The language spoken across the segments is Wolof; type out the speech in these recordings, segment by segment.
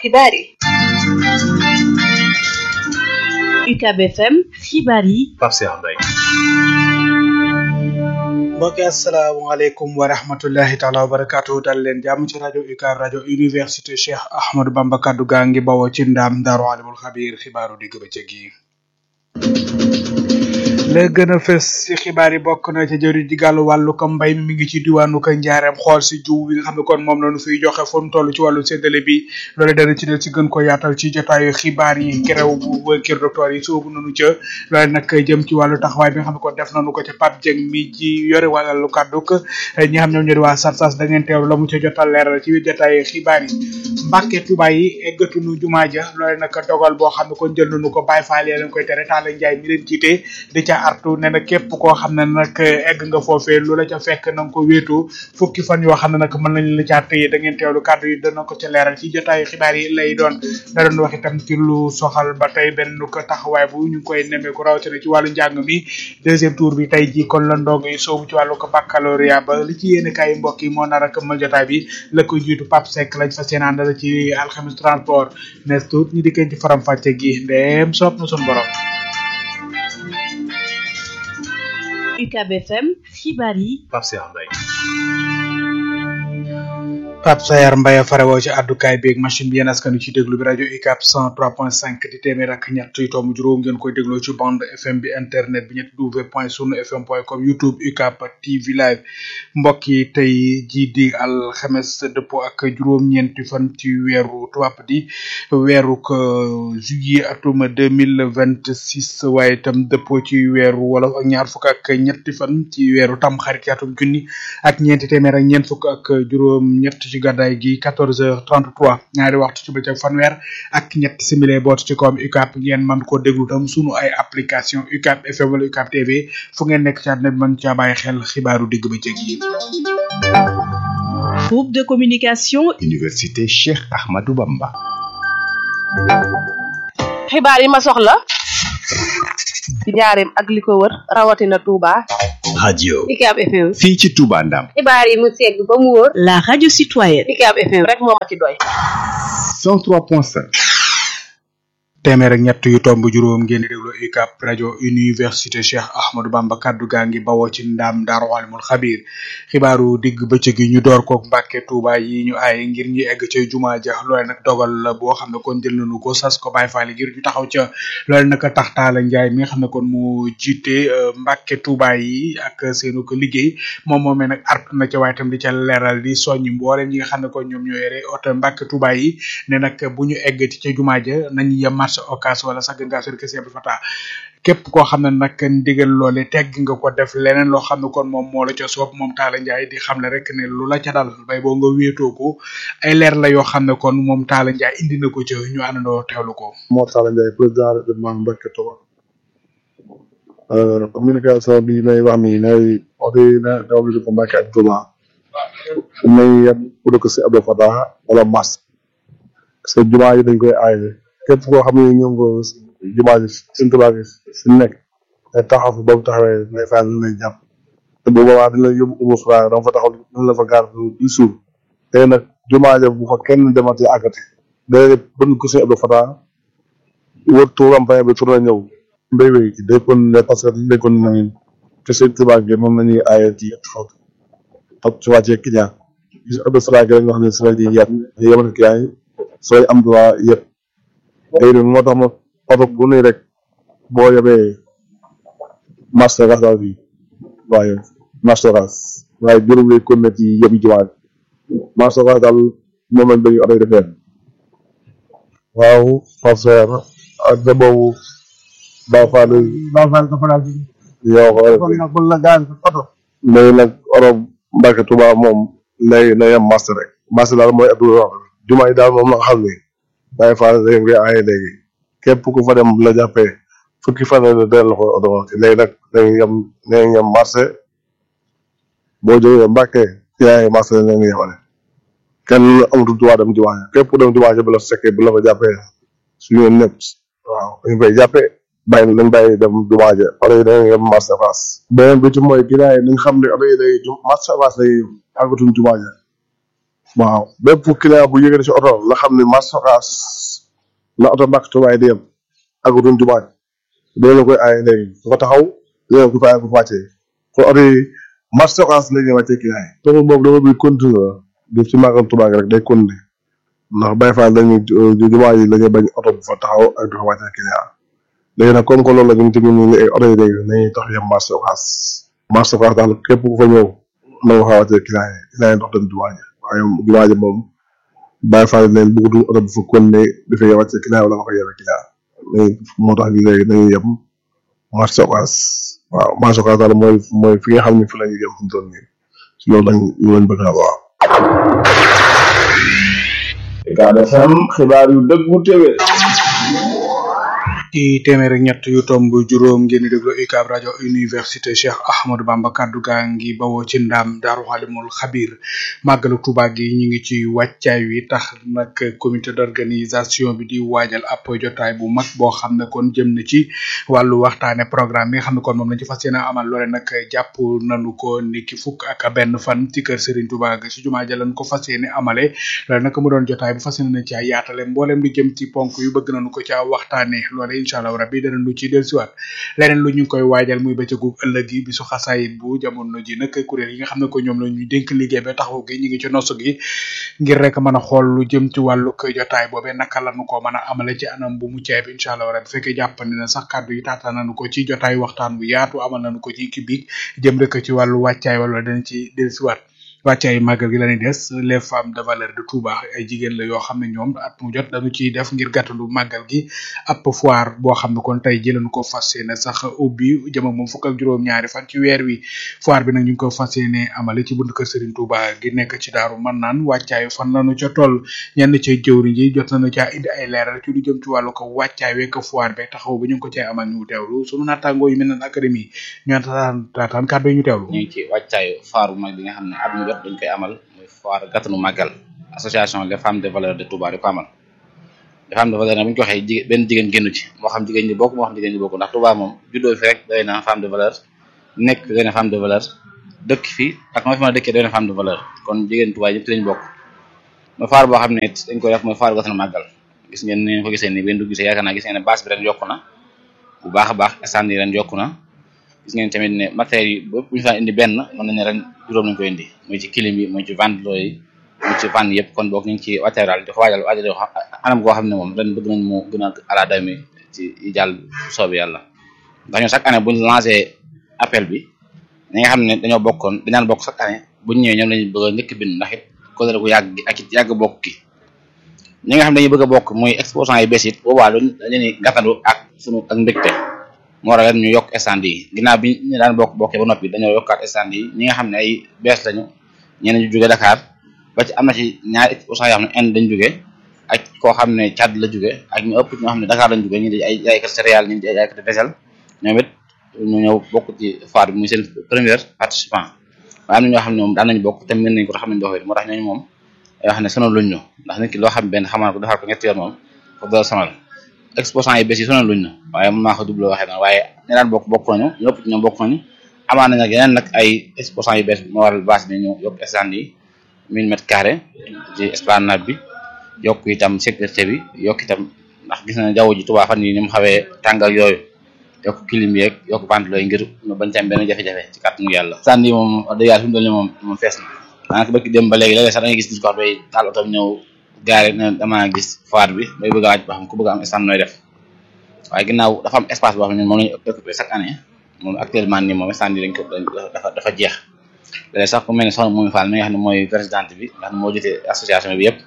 xibaar yi UCAB FM xibaar yi Pape Cheikh Mbaye mbokki asalaamaaleykum wa rahmatullahi taala wa barakaatu dal leen jàmm ci rajo UCAB rajo université Cheikh Ahmadou Bamba kaddu gaa ngi bawoo ci ndaam daaru alimul xabiir xibaaru digg bëccëg yi la gën a fës ci xibaar yi bokk na ca jëri di gàllu wàllu ko mbay mi mi ngi ci diwaanu ko njaareem xool si jiw bi nga xam ne kon moom lañu fiy joxe fu mu toll ci wàllu séddale bi loolu dana ci del ci gën ko yaatal ci jotaayu xibaar yi kerew bu kër docteur yi soobu nañu ca loolu nag jëm ci wàllu taxawaay bi nga xam ne kon def nañu ko ca Pape Dieng mi ji yore wàllu kàddu ñi xam ñoom ñoo di waa sarsas da ngeen teewlu la mu ca jotal leeral ci biir jotaayu xibaar yi Mbàkke Tuubaa yi eggatunu jumaa ja loolu nag dogal boo xam ne kon jël nañu ko Baay Faal leen koy tere Taala Njaay mi leen jiite di ca artu ne na képp koo xam ne nag egg nga foofee lu la ca fekk na nga ko wéetu fukki fan yoo xam ne nag mën nañ la caa tëye da ngeen teewlu kàddu yi dana ko ca leeral ci jotaayu xibaar yi lay doon da doon wax itam ci lu soxal ba tey benn ko taxawaay bu ñu ngi koy nemmeeku rawatina ci wàllu njàng mi deuxième tour bi tey ji kon la ndongo yi soobu ci wàllu ko baccalauréat ba li ci yéen kaay mbokk yi moo nar a këmmal jotaay bi la ko jiitu Pape Seck lañ fa seen àndal ci alxames transport nes tuut ñi dikkeen ci faram fàcce gi ndeem soob na suñu borom UCAB FM xibaar yi Pape Cheikh Mbaye Pape Sayar Mbaye farewoo ci àddukaay beeg machine bi yéen askan wi ci déglu bi rajo UCAB 103.5 di téeméer ak ñett yu tomb juróom ngeen koy dégloo ci bande FM bi internet bi ñetti w point sunu fm point com YouTube UCAB TV live mbokk yi tey jii di alxames dëppoo ak juróom-ñeenti fan ci weeru tubaab di weeru juillet atum deux mille vingt six waaye itam dëppoo ci weeru wolof ak ñaar fukk ak ñetti fan ci weeru tam xarit atum junni ak ñeenti téeméer ak ñeent fukk ak juróom-ñett. ci gàddaay gi 14h33 ñaari waxtu ci bëccëg fanweer ak ñett simile boot ci koom UCAB ngeen mën koo déglu tam sunu ay application UCAB FM wala UCAB TV fu ngeen nekk ci àdduna bi mën caa bàyyi xel xibaaru digg bëccëg yi. groupe de communication. université Cheikh Ahmadou Bamba. xibaar yi ma soxla ci njaareem ak li ko wër rawatina Touba. radio UCAB FM. fii ci Touba Ndam. xibaar yi mu segg ba mu wóor. la radio citoyenne. UCAB FM rek moo ma ci doy. 103.5. téeméer ak ñett yu tomb juróom ngeen di déglu UCAB rajo université Cheikh Ahmadou Bamba kaddu gaa ngi bawoo ci ndaam daaru alimul xabiir xibaaru digg bëccëg yi ñu door koog Mbàkke Tuuba yi ñu aaye ngir ñu egg ca jumaa ja loole nag dogal la boo xam ne kon jël nañu ko sas ko Baay Faal ngir ñu taxaw ca loole nag tax Taala Njaay mi nga xam ne kon mu jiite Mbàkke Tuuba yi ak seenu ko liggéey moom moomee nag art na ca waaye tam di ca leeral di soññ mboolem ñi nga xam ne kon ñoom ñoo yore oto Mbàkke Tuuba yi ne nag bu ñu eggati ca jumaa ja nañu yem marché occas wala sax gën ngaa sori kese bi fata képp koo xam ne nag ndigal loole tegg nga ko def leneen loo xam ne kon moom moo la ca soob moom Talla Ndiaye di xam ne rek ne lu la ca dal bay boo nga wéetoo ko ay leer la yoo xam ne kon moom Talla Ndiaye indi na ko ca ñu àndandoo teewlu ko. moo Talla Ndiaye président département Mbacke Touba communication bi may wax mi nay oto yi na daw bi ko Mbacke ak Touba nay yem pour que si Abdou Fatah wala Mas parce que jumaa yi dañ koy aaye képp koo xam ne ñoom ko jumaa ji suñ Touba gi si nekk day taxaw fi ba mu taxawee day fay lu lay jàpp te bu boobaa dañ lay yóbbu umu sura dama fa taxaw dañ la fa gaar du suur te nag jumaa ja bu fa kenn demati àggati day bën ko si Abdou Fatah wër tuuram pay bi tourné ñëw mbéy mi day kon ne parce que dañ kon nañu te seen Touba gi moom la ñuy aaye ci yett xaw ak ci wàccee client gis Abdou Fatah gi rek nga xam ne si la di yet yemal client yi sooy am droit yëpp léegi nag moo tax ma oto bu nuy rek boo yebee marché ras daal fii waaye marché ras waaye juróom lay kon ci yëpp jumaa marché ras daal moom lañ bëgg oto yi defee waaw Pape Seer ak de boobu Baye Fall Baye Fall dafa daal yow ko nag bu la gaan oto léegi nag oto Mbacke Touba moom lay na yem marché rek marché daal mooy ëpp jumaa yi daal moom la nga xam ne Baye Fall dañ koy aaye léegi képp ku fa dem la jàppee fukki fan la del la ko oto léegi nag dañuy yem dañuy yem marché boo jógee Mbàkke yaay marché la ñu yemale kenn amatul droit dem jumaa képp ku dem jumaa bu la fekkee bu la fa jàppee suñu nekk waaw dañu koy jàppee bàyyi nañ bàyyi dem jumaa ja oto yi dañuy yem marché face beneen bi ci mooy ginnaaw yi nañ xam ne oto yi day marché face lay àggatuñ jumaa ja waaw bépp client bu yëgee ci oto la xam ne marché Ocass la oto mbàkk tubaay di yem ak duñ jumaa dina la koy aaye léegi ku ko taxaw dina ko fay ko wàccee kon oto yi marché Ocass la ñuy wàccee client yi loolu moom dama bi continuer di ci màggal Tuubaa gi rek day continuer ndax Baye Fall dañuy jumaa yi la ñuy bañ oto bu fa taxaw ak di fa wàccee client léegi nag comme que loolu la ñu tamit ñu ngi ay oto yi léegi nañuy tax yem marché Ocass marché Ocass daal képp ku fa ñëw na nga fa wàccee client yi client yi dox dem jumaa ji waaye jumaa ji moom Baye Fall leen bëggutuñ oto bu fa continuer dafay wàccee client wala nga fa yebe client léegi moo tax léegi nañuy yem marché Ocass waaw marché Ocass daal mooy mooy fi nga xam ne fi la ñuy yem fu mu toll nii si loolu lañ loolu lañ bëgg a waaw. Ucab FM xibaar yu dëggu téwé ci téeméer ak ñett yu tomb juróom ngeen di déglu UCAB rajo université Cheikh Ahmadou Bamba kaddu gaa ngi bawoo ci ndaam daaru xalimul xabir màggalu Tuuba gi ñu ngi ci wàccaay wi tax nag comité d'organisation bi di waajal ab jotaay bu mag boo xam ne kon jëm na ci wàllu waxtaane programme bi nga xam ne kon moom lañ ci fas yéene amal loole nag jàpp nanu ko niki fukk ak benn fan ci kër Serigne Touba ga ci jumaa ja lañ ko fas yéene amale loole nag mu doon jotaay bu fas yéene na ci yaatale mboolem lu jëm ci ponk yu bëgg nañu ko ca waxtaane loole incha allah rabbi dana lu ci dellusiwaat leneen lu ñu ngi koy waajal muy bëccëgu ëllëg yi bisu xasaayit bu jamono ji nag kuréel yi nga xam ne ko ñoom la ñuy dénk liggéey ba taxaw gi ñu ngi ci nosu gi ngir rek mën a xool lu jëm ci wàllu koy jotaay boobee naka la nu ko mën a amale ci anam bu mu ceeb incha allah rabbi fekkee jàppandi na sax kàddu yi taata nañu ko ci jotaay waxtaan bu yaatu amal nañu ko ci kibik jëm rek ci wàllu wàccaay wala dana ci dellusiwaat wàccaay màggal gi lañuy des les femmes de valeur de Touba ay jigéen la yoo xam ne ñoom at mu jot dañu ciy def ngir gàttandu màggal gi ab foire boo xam ne kon tey jëlañu ko fas yéene sax ubbi jëm ak moom fukk ak juróom-ñaari fan ci weer wi foire bi nag ñu ngi ko fas yéene amale ci buntu kër Serigne Touba gi nekk ci daaru man naan wàccaay fan lañu ca toll ñenn ca jëwriñ ji jot nañu caa indi ay leeral ci lu jëm ci wàllu ko wàccaay wekk foire be taxaw bi ñu ngi ko cay amal ñu teewlu sunu naataangoo yi mel ne académie ñu taataan taataan kàddu yi ñu teewlu ñu ngi ci wàccaayu foire bu mag bi nga xam ne at mu jot dañ koy amal muy foire gàttanu màggal association les femmes de valeur de Touba di ko amal les femmes de valeur nag bu ñu ko waxee jigéen benn jigéen génnu ci moo xam jigéen ñi bokk moo xam jigéen ñi bokk ndax Touba moom juddoo fi rek doy na femme de valeur nekk fi doy na femme de valeur dëkk fi ak noo fi mën a dëkkee doy na femme de valeur kon jigéen Touba yëpp ci lañ bokk mooy foire boo xam ne it dañ koy def mooy foire gàttanu màggal gis ngeen ni ko gisee ni benn du gisee yaakaar naa gis ngeen ne base bi ren yokku na bu baax a baax stand yi ren yokku na gis ngeen tamit ne matériels yi bu ñu fa indi benn mën nañu ren juróom lañ koy indi muy ci clim yi muy ci ventilo yi muy ci van yëpp kon boog ñu ngi ci wàccaay daal di ko waajal waajal yoo xam anam goo xam ne moom ren bëgg nañ mu gën a ala dami ci yi jàll soobi yàlla ndax ñun chaque année buñ lancé appel bi ñi nga xam ne dañoo bokkoon dañaan bokk chaque année buñ ñëwee ñoom lañu bëgg a njëkk bind ndax it kóllëre gu yàgg gi ak it yàgg bokk ki ñi nga xam ne dañuy bëgg a bokk muy exposant yi bees it boobaa luñ dañuy gàttandu ak sunu ak mbégte moo waral ñu yokk stand yi ginnaaw bi ñu daan bokk bokkee ba noppi dañoo yokkaat stand yi ñi nga xam ne ay bees lañu ñeneen ñu jóge Dakar ba ci am na ci ñaari exposant yoo xam ne Inde dañ jóge ak koo xam ne Tchad la jóge ak ñu ëpp ñoo xam ne Dakar lañ jóge ñu di ay jaaykat céréales ñu di ay jaaykat vaisselle ñoom it ñu ñëw bokk ci foire bi muy seen première participant waaye am na ñoo xam ne moom daan nañ bokk te mën nañ ko te xam nañ doxee moo tax ñooñu moom yoo xam ne sonal luñ ñu ndax nit ki loo xam benn xamal ko defar ko ñetti yoon moom foofu dara sonal exposant yi bees yi sonal luñ na waaye mën naa ko double waxee noonu waaye ñi daan bokk bokk nañu ñëpp ci ñoom bokk nañu amaan nañ nag yeneen nag ay exposant yu bees moo waral base bi ñu yokk stand yi mille mètres carrés ci esplanade bi yokk itam sécurité bi yokk itam ndax gis na jaww ji Tuubaa fan yi ni mu xawee tàngal yooyu yokk clim yeeg yokk ventilo yi ngir ñu bañ ci am benn jafe-jafe ci kàttanu yàlla stand yi moom wax dëgg yàlla fi mu toll nii moom moom fees na daanaka bëgg dem ba léegi léeg-léeg sax da ngay gis nit ko xam day taal oto ñëw gaare ne damaa gis foire bi bay bëgg a wàcc ba xam ku bëgg am stand nooy def waaye ginnaaw dafa am espace boo xam ne moom lañu occupé chaque année moom actuellement nii moom stand yi dañ ko dafa dafa jeex léeg sax ku mel ne soxna Moumi Fall mi nga xam ne mooy présidente bi nga xam ne moo jiite association bi yëpp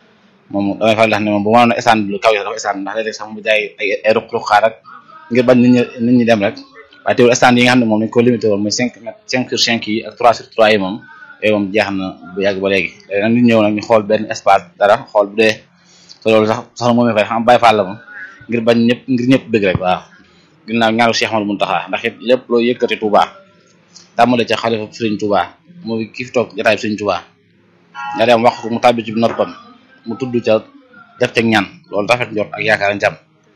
moom damay faral di wax ne moom bu mënoon a stand lu kaw yi dafa stand ndax léeg-léeg sax mu jaay ay ay ruq-ruq xaar ak ngir bañ nit ñi nit ñi dem rek waaye teewul stand yi nga xam ne moom dañ ko limité woon muy cinq mètres cinq sur cinq yi ak trois sur trois yi moom yooyu moom jeex na bu yàgg ba léegi léegi nag nit ñëw nag ñu xool benn espace dara xool bu dee te loolu sax soxna Moumi Fall xam Baye Fall la moom ngir bañ ñëpp ngir ñëpp bëgg rek waaw ginnaaw ñaaru Cheikh Amadou Mountakha ndax it lépp loo yëkkati Touba tàmmale ca xalifa Serigne Touba mooy ki fi toog jotaay Serigne Touba nga dem wax ko mu tàbbi ci noppam mu tudd ca def ca ñaan loolu rafet njort ak yaakaar njam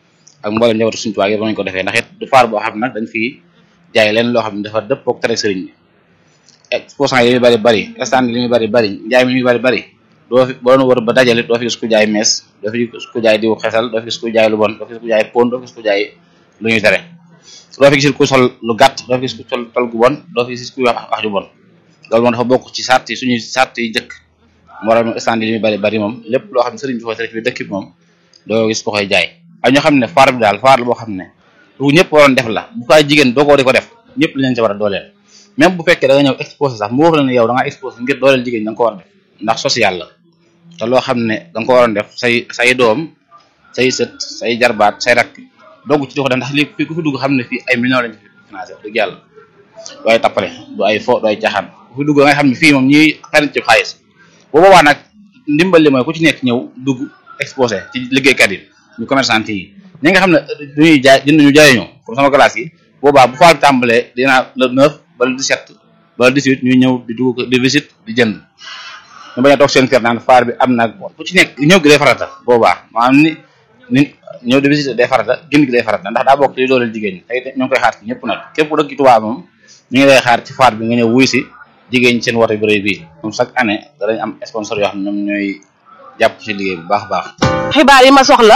ak mboolem njabootu Serigne Touba yëpp nañ ko defee ndax it du faar boo xam ne nag dañ fi jaay leen loo xam ne dafa dëppook tere Serigne bi exposant yi li muy bari bari stand li muy bari bari njaay mi muy bari bari doo fi boo doon wër ba dajale doo fi gis ku jaay mees doo fi gis ku jaay diw xesal doo fi gis ku jaay lu bon doo fi gis ku jaay pon doo fi gis ku jaay lu ñuy tere doo fi gis ku sol lu gàtt doo fi gis ku sol tol gu bon doo fi gis ku wax wax ju bon loolu moom dafa bokk ci sart yi suñuy sart yi jëkk moo tax stand yi li muy bari bari moom lépp loo xam ne sëriñ bi foo tere ci biir dëkk bi moom doo gis ko koy jaay ak ñoo xam ne faar bi daal faar la boo xam ne lu ñëpp waroon def la bu fay jigéen doo ko di ko def ñëpp li leen ci war a dooleel même bu fekkee da nga ñëw exposé sax mu wax la ne yow da nga exposé ngir dooleel jigéen da nga ko war a def ndax social la te loo xam ne da nga ko waroon def say say doom say sët say jarbaat say rakk dogg ci di ko def ndax lii fii ku fi dugg xam ne fii ay millions lañ fi financé wax dëgg yàlla du ay tappale du ay fo du ay caaxaan ku fi dugg nga xam ne fii moom ñuy xarit ci xaalis bu boobaa nag ndimbal li mooy ku ci nekk ñëw dugg exposé ci liggéeykat yi ñu commerçant yi ñi nga xam ne duñuy jaay jënduñu jaayuñu comme sama classe yi boobaa bu faal tàmbalee dinaa le neuf ba le dix-sept ba le dix-huit ñu ñëw di dugg di visite di jënd ñu bañ a toog seen kër naan faar bi am nag ku ci nekk ñëw gi day farata boobaa maanaam ni ni ñëw di visite day farata génn gi day farata ndax daa bokk li dooleel jigéen ñi tey ñu ngi koy xaar ci ñëpp nag képp ku dëkk ci Tuubaa moom ñu ngi lay xaar ci faar bi nga ñëw wuy si jigéen ñi seen woote bi rëy bii moom chaque année danañ am sponsor yoo xam ne ñoom ñooy jàpp ci liggéey bu baax a baax xibaar yi ma soxla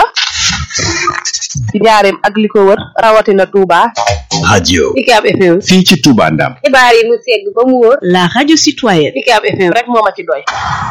ci njaareem ak li ko wër rawatina Touba. radio UCAB FM. fii ci Touba Ndam xibaar yi mu segg ba mu wóor. La radio citoyenne. UCAB FM. rek moo ma ci doy.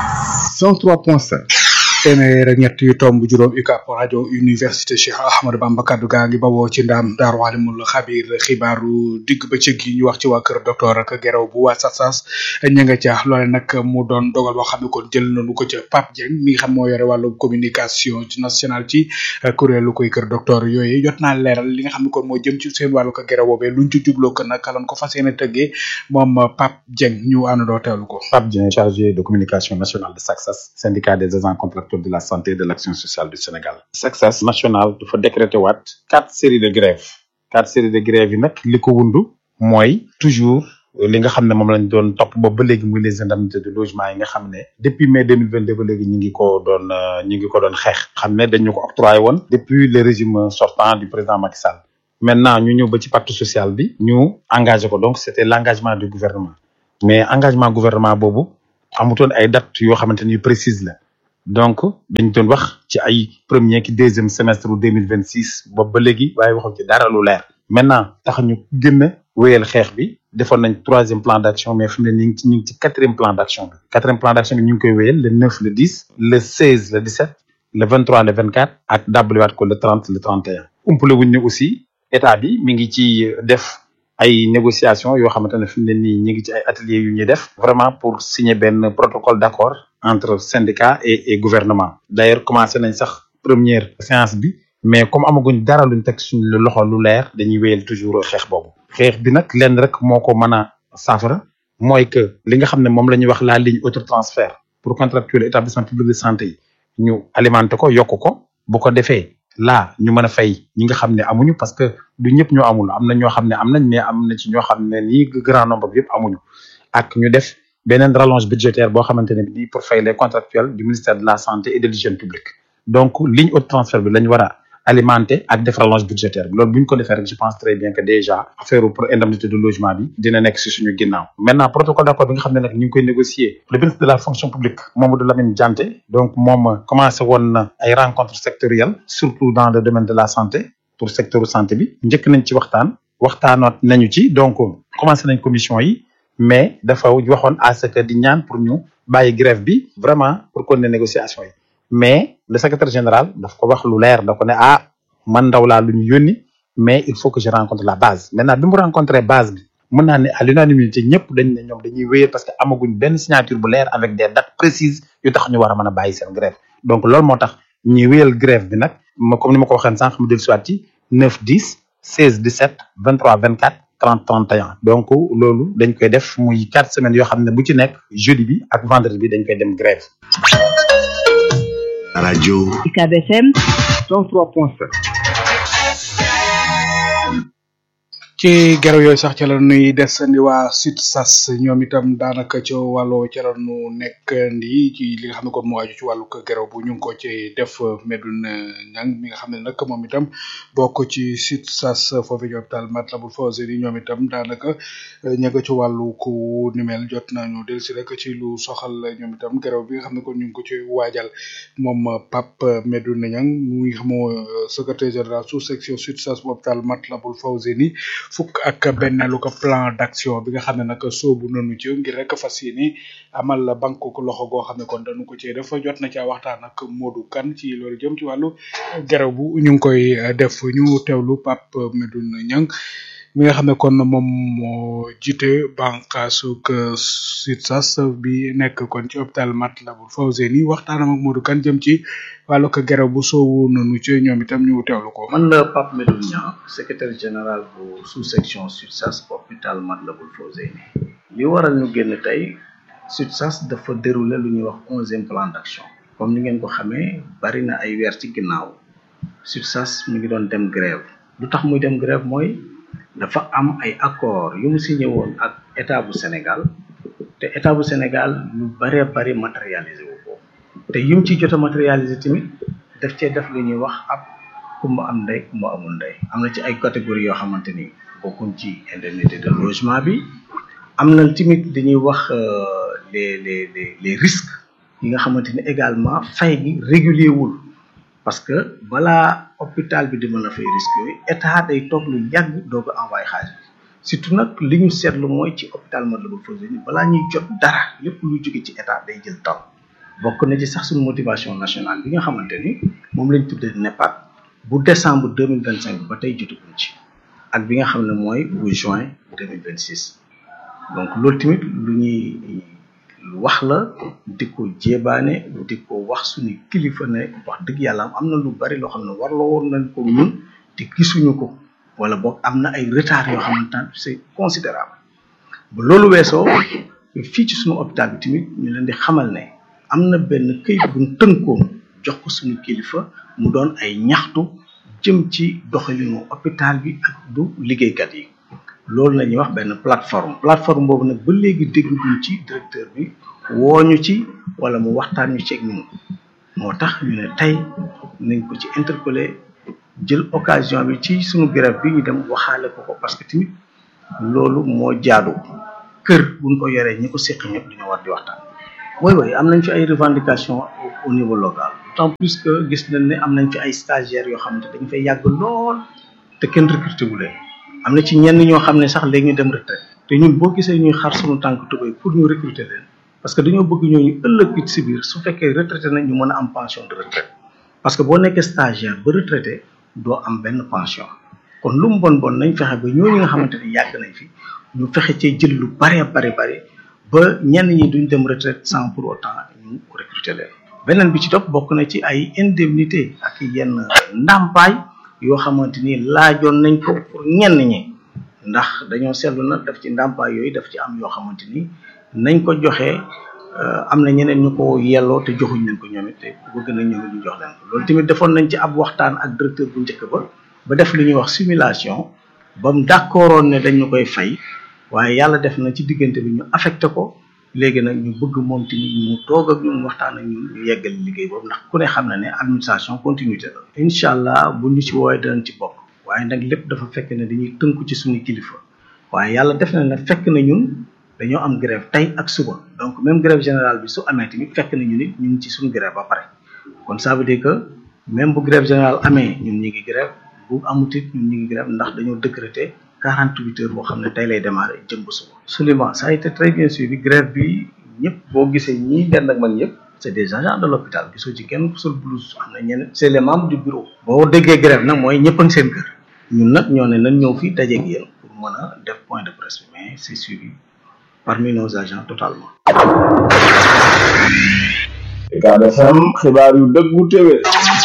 103.5 téeméer ak ñett yu tomb juróom UCAB rajo université Cheikh Ahmadou Bamba kaddu gaa ngi bawoo ci ndaam daaru alimul xabir xibaaru digg bëccëg yi ñu wax ci waa kër docteur ak geraw bu waa sasas ña nga ca loole nag mu doon dogal boo xam ne kon jël nañu ko ca Pape Dieng mi nga xam moo yore wàllu communication ci national ci kuréelu koy kër docteur yooyu jot naa leeral li nga xam ne kon moo jëm ci seen wàllu ko geraw boobee luñ ci jubloo ko nag lan ko fas yéene tëggee moom Pape Dieng ñu àndandoo teewlu ko. Pape Dieng chargé de communication nationale de SACSAS syndicat des agents contractuels de la santé et de l'action sociale du Sénégal SACSAS national dafa décrété waat quatre séries de grèves quatre séries de grèves yi nag li ko wundu mooy toujours li nga xam ne moom lañ doon topp boobu ba léegi muy les indemnités de logement yi nga xam ne depuis mai deux mille vingt deux ba léegi ñu ngi ko doon ñu ngi ko doon xeex xam ne dañu ko octroyé woon depuis le régime sortant du président Macky Sall maintenant ñu ñëw ba ci pacte social bi ñu engagé ko donc c'était l'engagement du gouvernement mais engagement gouvernement boobu amutoon ay dates yoo xamante ni précise la donc dañ doon wax ci ay premier ki deuxième semestre deux mille vingt six boobu ba léegi waaye waxuñ ci dara lu leer maintenant tax ñu gën a wéyal xeex bi defoon nañ troisième plan d'action mais fi mu ne ñu ngi ci ñu ngi ci quatrième plan d'action bi quatrième plan d'action bi ñu ngi koy wéyal le neuf le dix le seize le dix sept le vingt trois le vingt quatre ak dabaliwaat ko le trente le trente et un umpale wuñ ne aussi état bi mi ngi ci def ay négociations yoo xamante ne fi mu ne nii ñu ngi ci ay ateliers yu ñuy def vraiment pour signer benn protocole d'accord entre syndicat et et gouvernement d'ailleurs commencé nañ sax première séance bi mais comme amaguñ dara luñ teg suñ loxo lu leer dañuy wéyal toujours xeex boobu xeex bi nag lenn rek moo ko mën a saafara mooy que li nga xam ne moom la ñuy wax la ligne autotransfert pour contractuel établissement public de santé yi ñu alimenter ko yokk ko bu ko defee là ñu mën a fay ñi nga xam ne amuñu parce que du ñëpp ñoo amul am na ñoo xam ne am nañ mais am na ci ñoo xam ne nii grand nombre bi yëpp amuñu ak ñu def beneen rallonge budgétaire boo xamante ne bii pour fay les contractuels du ministère de la santé et de l'hygiène publique donc ligne haute transfert bi lañ war a alimenter ak def rallonge budgétaire bi loolu bu ñu ko defee rek je pense très bien que déjà affaire pour indemnité de logement bi dina nekk si suñu ginnaaw maintenant protocole d'accord bi nga xam ne nag ñu ngi koy négocier le ministre de la fonction publique Mamadou Lamine Dianté donc moom commencé woon na ay rencontres sectorielles surtout dans le domaine de la santé pour secteur santé bi njëkk nañ ci waxtaan waxtaanoot nañu ci donc commencé nañ commission yi mais dafa waxoon à ce que di ñaan pour ñu bàyyi grève bi vraiment pour continuer négociation yi mais le secrétaire général daf ko wax lu leer da ko ne ah man ndaw laa lu ñu yónni mais il faut que je rencontre la base maintenant bi mu rencontré base bi mën naa ne à l'unanimité ñëpp dañ ne ñoom dañuy wéyal parce que amaguñ benn signature bu leer avec des dates précises yu tax ñu war a mën a bàyyi seen grève donc loolu moo tax ñuy wéyal grève bi nag ma comme ni ma ko waxee sànq mu dellu siwaat ci 9 10 16 17 23 24 30 31 donc loolu dañ koy def muy quatre semaines yoo xam ne bu ci nekk jeudi bi ak vendredi bi dañ koy dem grève radio UCAB FM 103.5 ci geraw yooyu sax ca la nuy desandi waa SUTSAS ñoom itam daanaka ca wàllu ca la nu nekk ndi ci li nga xam ne kon moo aju ci wàllu geraw bu ñu ngi ko ci def Medoune Niang mi nga xam ne nag moom itam bokk ci SUTSAS foofu ci hôpital Matlaboul Fawzeyni ñoom itam daanaka ña nga ci wàllu ku ni mel jot nañu del si rek ci lu soxal ñoom itam geraw bi nga xam ne kon ñu ngi ko ci waajal moom Pape Medoune Niang muy xam secrétaire général sous section SUTSAS bu hôpital Matlaboul Fawzeyni fukk ak benneelu ko plan d'action bi nga xam ne nag soobu nañu ci ngir rek fas yéene amal banque ko loxo goo xam ne kon dañu ko ci def jot na caa waxtaan ak Modou Kane ci loolu jëm ci wàllu geraw bu ñu ngi koy def ñu teewlu Pape Medoune Niang mi nga xam ne kon moom moo jiite bànqaasu SUTSAS bi nekk kon ci hôpital Matlaboul Fawzeyni waxtaanam ak Modou Kane jëm ci wàllu ko geraw bu soowu nañu ci ñoom itam ñu teewlu ko. man la Pape Medoune Niang secrétaire général bu sous section SUTSAS hôpital Matlaboul Fawzeyni li waral ñu génn tey SUTSAS dafa dérouler lu ñuy wax onzième plan d'action comme ni ngeen ko xamee bari na ay weer ci ginnaaw SUTSAS mi ngi doon dem grève lu tax muy dem grève mooy dafa am ay accord yu mu signé woon ak état bu Sénégal te état bu Sénégal lu baree bari matérialisé wu ko te yim ci jot a matérialisé tamit daf cee def lu ñuy wax ab ku mu am ndey ku mu amul ndey am na ci ay catégories yoo xamante ni bokkuñ ci indemnité de logement bi am na tamit dañuy wax les les les les risques yi nga xamante ni également fay gi régulier wul parce que balaa hôpital bi di mën a fay risques yooyu état day toog lu yàgg doog a envoyé xaalis surtout nag li ñu seetlu mooy ci hôpital Matlaboul Fawzeyni balaa ñuy jot dara lépp lu jóge ci état day jël temps bokk na ci sax suñu motivation nationale bi nga xamante ni moom lañ tuddee NEPAD bu décembre deux mille vingt cinq ba tey jotaguñ ci ak bi nga xam ne mooy bu juin deux mille vingt six donc loolu tamit lu ñuy wax la di ko jébaane di ko wax suñu kilifa ne wax dëgg yàlla am na lu bari loo xam ne warloo woon nañ ko ñun te gisuñu ko wala boog am na ay retard yoo xamante ne c'est considérable ba loolu weesoo fii ci suñu hôpital bi tamit ñu leen di xamal ne am na benn këyit buñ tënkoon jox ko suñu kilifa mu doon ay ñaxtu jëm ci doxalinu hôpital bi ak du liggéeykat yi loolu la ñuy wax benn plateforme plateforme boobu nag ba léegi dégluguñ ci directeur bi wooñu ci wala mu waxtaan ñu ci ak ñun moo tax ñu ne tey nañ ko ci interpeller jël occasion bi ci suñu grève bi ñu dem waxaale ko ko parce que tamit loolu moo jaadu kër buñ ko yoree ñi ko séq ñëpp dañoo war di waxtaan oui oui am nañ fi ay revendications au niveau local d'autant plus que gis nañ ne am nañ fi ay stagiaires yoo xamante dañ fay yàgg lool te kenn recruté wu leen am na ci ñenn ñoo xam ne sax léegi ñu dem retraite te ñun boo gisee ñuy xar suñu tànk tubéy pour ñu recruter leen parce que dañoo bëgg ñooñu ëllëg it si biir su fekkee retraité nañ ñu mën a am pension de retraite parce que boo nekkee stagiaire ba retraité doo am benn pension kon lu mu bon bon nañ fexe ba ñooñu nga xamante ni yàgg nañ fi ñu fexe cee jël lu bare bare bare ba ñenn ñi duñ dem retraite sans pour autant ñu recruter leen beneen bi ci topp bokk na ci ay indemnité ak yenn ndàmpaay yoo xamante ni laajoon nañ ko pour ñenn ñi ndax dañoo seetlu na daf ci ndàmpaay yooyu daf ci am yoo xamante ni nañ ko joxee am na ñeneen ñu ko yelloo te joxuñ leen ko ñoom it te bëgg nañ ñoom it ñu jox leen ko loolu tamit defoon nañ ci ab waxtaan ak directeur bu njëkk ba ba def lu ñuy wax simulation ba mu d'accordoon ne dañ ñu koy fay waaye yàlla def na ci diggante bi ñu affecté ko léegi nag ñu bëgg moom tamit mu toog ak ñun waxtaan ak ñun ñu yeggal liggéey boobu ndax ku ne xam na ne administration continuité la. incha allah bu ñu ci woowee danañ ci bokk waaye nag lépp dafa fekk ne dañuy tënku ci suñu kilifa waaye yàlla def na ne fekk na ñun dañoo am grève tey ak suba donc même grève générale bi su amee tamit fekk na ñu nit ñu ngi ci suñu grève ba pare kon ça veut dire que même bu grève générale amee ñun ñu ngi grève bu amut it ñun ñu ngi grève ndax dañoo décréter quarante huit heures boo xam ne tey lay démarrer jëm ba suba. Souleymane ça a été très bien suivi grève bi ñëpp boo gisee ñii dend ak man ñëpp c' est des agents de l'hôpital gisoo ci kenn ku sol blouse am na ñeneen c' est les membres du bureau. boo déggee grève nag mooy ñëpp a ngi seen kër ñun nag ñoo ne nañ ñëw fii dajeeg yéen pour mën a def point de presse bi mais c' est suivi parmi nos agents totalement. Ucab FM xibaar yu dëggu téwé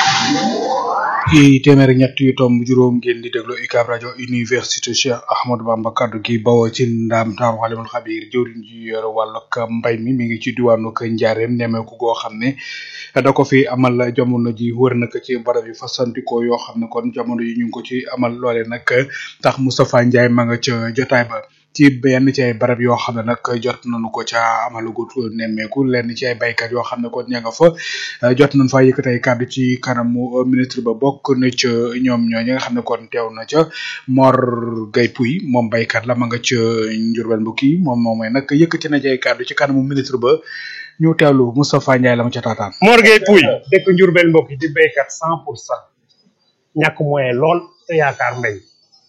ci téeméer ak ñett yu tomb juróom ngeen di déglu UCAB rajo université Cheikh Ahmadou Bamba kaddu gi bawoo ci ndaam taaru xalimul xabir jëwriñ ji yor wàllug mbay mi mi ngi ci diwaanu Njaareem nemeeku goo xam ne da ko fi amal jamono ji wër na ko ci barab yi fasantikoo yoo xam ne kon jamono yi ñu ngi ko ci amal loole nag tax Moustapha Ndiaye ma nga ca jotaay ba ci benn ci ay barab yoo xam ne nag jot nañu ko ca amalagut nemmeeku lenn ci ay baykat yoo xam ne kon ña nga fa jot nañu fa yëkkati ay kàddu ci kanamu ministre ba bokk na ca ñoom ñoo ñi nga xam ne kon teew na ca Mor Gueye Pouy moom baykat la ma nga ca Njurbel mbokki moom moom mooy nag yëkkati na ci ay kàddu ci kanamu ministre ba ñu teewlu Moustapha Ndiaye la ma ca taataan. Mor Gueye Pouy dëkk Njurbel mbokki di baykat cent pour cent ñàkk moyen lool te yaakaar mbay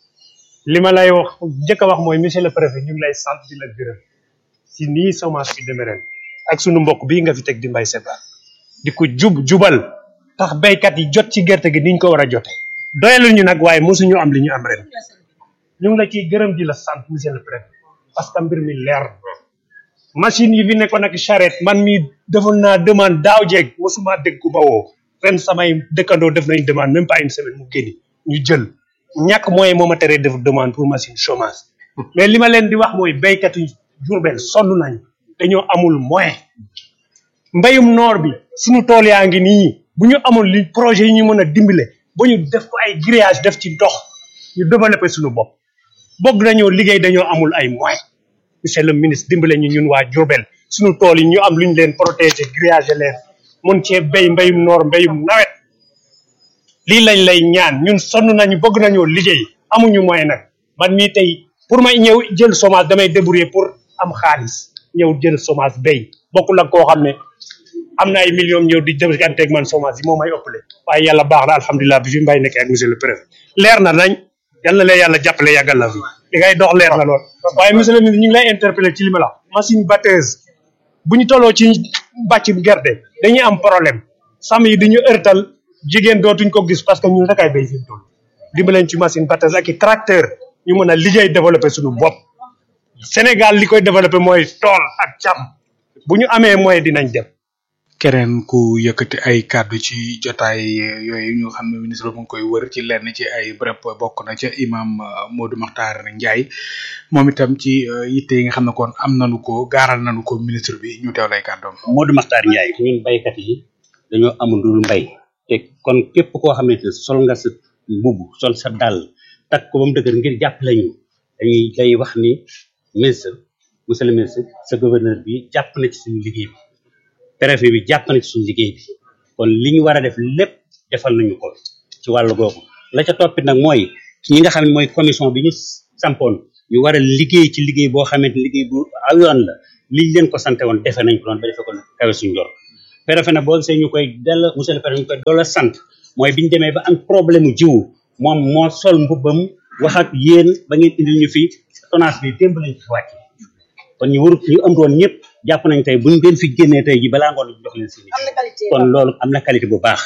li ma lay wax njëkk a wax mooy monsieur le préfet ñu ngi lay sant di la gërëm si nii semence bi demee ren ak sunu mbokk bii nga fi teg di mbay sebaar di ko jub jubal tax béykat yi jot ci gerte gi niñ ko war a jote doyalul ñu nag waaye mosuñu am li ñu am ren ñu ngi la ciy gërëm di la sant monsieur le préfet parce que mbir mi leer na machine yi fi nekkoon ak charrette man mi defoon naa demande daaw jeeg mosuma dégg ku ba woo ren samay dëkkandoo def nañ demande même pas une semaine mu génni ñu jël ñàkk moyen moo ma teree def demande pour machine chômage mais li ma leen di wax mooy béykat yi Jurbel sonn nañ dañoo amul moyen mbayum noor bi suñu tool yaa ngi nii bu ñu amul li projet yi ñu mën a dimbale ba ñu def ko ay grillage def ci ndox ñu développé suñu bopp bëgg nañoo liggéey dañoo amul ay moyen monsieur le ministre dimbale ñu ñun waa Jurbel suñu tool yi ñu am lu ñu leen protéger grillage leen mun cee béy mbayum noor mbayum nawet lii lañ lay ñaan ñun sonn nañu bëgg nañoo liggéey amuñu moyen nag man mii tey pour may ñëw jël chômage damay débrouiller pour am xaalis ñëw jël chômage béy bokkul ak koo xam ne am na ay millions ñëw di jëfanteeg man chômage yi moo may ëppale waaye yàlla baax na alhamdulilah bi fi mbay nekkee ak monsieur le préfet leer na nañ yal na leen yàlla jàppale yàggal la fi li ngay dox leer na lool waaye monsieur le ministre ñu ngi lay interpeller ci li ma la wax machine batteuse bu ñu tolloo ci bàcc gerte dañuy am problème sàmm yi dañu ërtal jigéen dootuñ ko gis parce que ñun rek ay béy fi mu toll dimbaleen ci machine batteuse ak i tracteur ñu mën a liggéey développé suñu bopp Sénégal li koy développé mooy tool ak càmm bu ñu amee moyen dinañ dem keneen ku yëkkati ay kàddu ci jotaay yooyu ñu xam ne ministre mu ngi koy wër ci lenn ci ay bërëb bokk na ca imam Modou Makhtar Ndiaye moom itam ci yitte yi nga xam ne kon am nañu ko gaaral nañu ko ministre bi ñu teew lay kàddoom. Modou Makhtar Ndiaye ñun baykat yi dañoo amul dul mbay te kon képp koo xamante ne sol nga sa mbubb sol sa dàll takk ko ba mu dëgër ngir jàppale ñu dañuy day wax ni ministre monsieur le ministre sa gouverneur bi jàpp na ci suñu liggéey bi préfet bi jàpp na ci suñu liggéey bi kon li ñu war a def lépp defal nañu ko ci wàllu googu la ca toppit nag mooy ñi nga xam ne mooy commission bi ñu sampoon ñu war a liggéey ci liggéey boo xamante ne liggéey bu aw yoon la liñ leen ko sante woon defe nañ ko doon ba defe ko kawe suñu jor préfet nag boo gisee ñu koy dell monsieur le préfet ñu koy doola sant mooy biñu demee ba am problème mu jiwu moom moo sol mbubbam wax ak yéen ba ngeen indil ñu fi tonnage bi démb lañ fi wàcc kon ñu warut ñu ëmb woon ñëpp jàpp nañ tey buñ leen fi génnee tey ji balaa ngoon ñu jox leen si kon loolu am na qualité bu baax